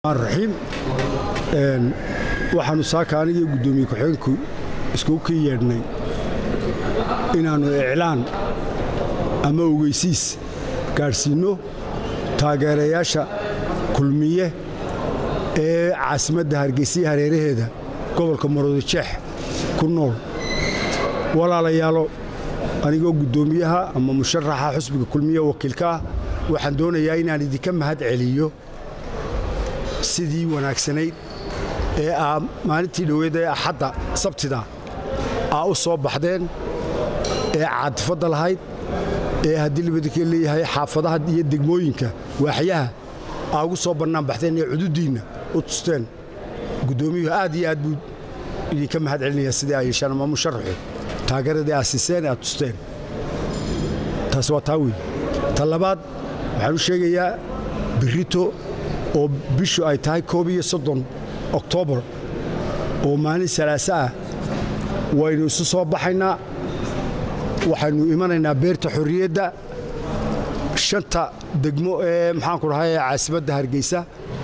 raxiim waxaannu saaka anigii guddoomiye ku-xigeenku iskugu ka yeedhnay inaannu iclaan ama ogeysiis gaadhsiinno taageerayaasha kulmiye ee caasimadda hargeysiya hareeraheeda gobolka maroodijeex ku nool walaalayaalo anigoo guddoomiyaha ama musharaxa xusbiga kulmiye wakiilka ah waxaan doonayaa inaan idinka mahad celiyo sidii wanaagsanayd ee aa maalintii dhoweed ee axadda sabtida aa u soo baxdeen ee caadifadda lahayd ee haddii libadinka leeyahay xaafadaha iyo degmooyinka waaxyaha aa ugu soo bannaan baxdeen ee cududdiinna u tusteen guddoomiyuhu aad iyo aad buu idinka mahad celinayaa sidii ay yeeshaan ama musharaxu taageeradii aad siiseen aad tusteen taas waa taa weeye ta labaad waxaan u sheegayaa birrito oo bishu ay tahay koob iyo soddon oktoobar oo maalin salaase ah waynu isu soo baxaynaa waxaynu imanaynaa beerta xorriyadda shanta degmo ee maxaanku dhahay caasimadda hargeysa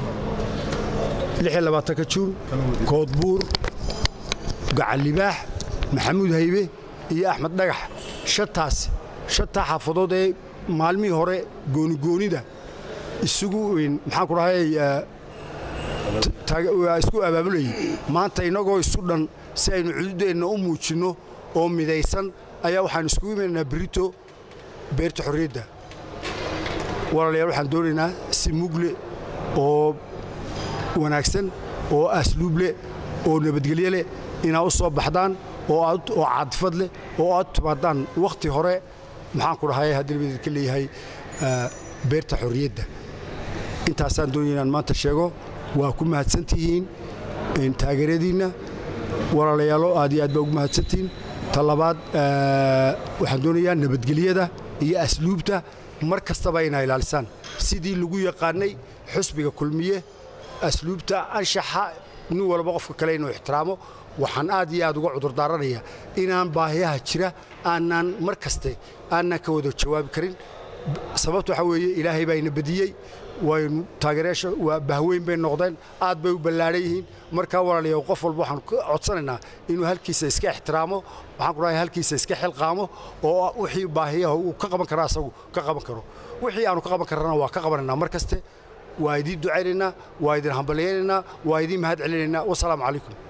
ka juun koodbuur gacallibaax maxamuud haybe iyo axmed dhagax shantaas shantaa xaafadood ee maalmihii hore goonigoonida isugu maxaanku dhahay isku abaabulayay maanta innagoo isu dhan si aynu cududeenna u muujinno oo midaysan ayaa waxaanu iskugu imanaynaa berito beerta xorriyadda walaalayaal waxaan doonaynaa si mugle oo wanaagsan oo asluub leh oo nabadgelyo leh inaad u soo baxdaan oo caadifad leh oo aad timaadaan wakhti hore maxaanku dhahay haddii labadidka leeyahay beerta xorriyadda intaasaan doonaya inaan maanta sheego waa ku mahadsantihiin taageeradiinna walaalayaalo aad iyo aad baa ugu mahadsantihiin ta labaad waxaan doonayaa nabadgelyada iyo asluubta mar kastaba inaa ilaalisaan sidii lagu yaqaannay xusbiga kulmiye asluubta anshaxa nin walba qofka kale inuu ixtiraamo waxaan aad iyo aad uga cudurdaaranaya inaan baahiyaha jira aanaan mar kaste aanaan ka wada jawaabi karin sababta waxaa weeye ilaahay baa ina badiyey waynu taageerayaasha waa bahweyn bay noqdeen aad bay u ballaadhan yihiin markaa walaalayaal qof walba waxaanu ka codsanaynaa inuu halkiisa iska ixtiraamo waxaan ku dhahay halkiisa iska xilqaamo oo wixii baahiyaha uu ka qaban kara asagu ka qaban karo wixii aanu ka qaban karrana waa ka qabanaynaa mar kaste waa idiin ducaynaynaa waa idin hambalyaynaynaa waa idiin mahad celinaynaa wasalaamu calaykum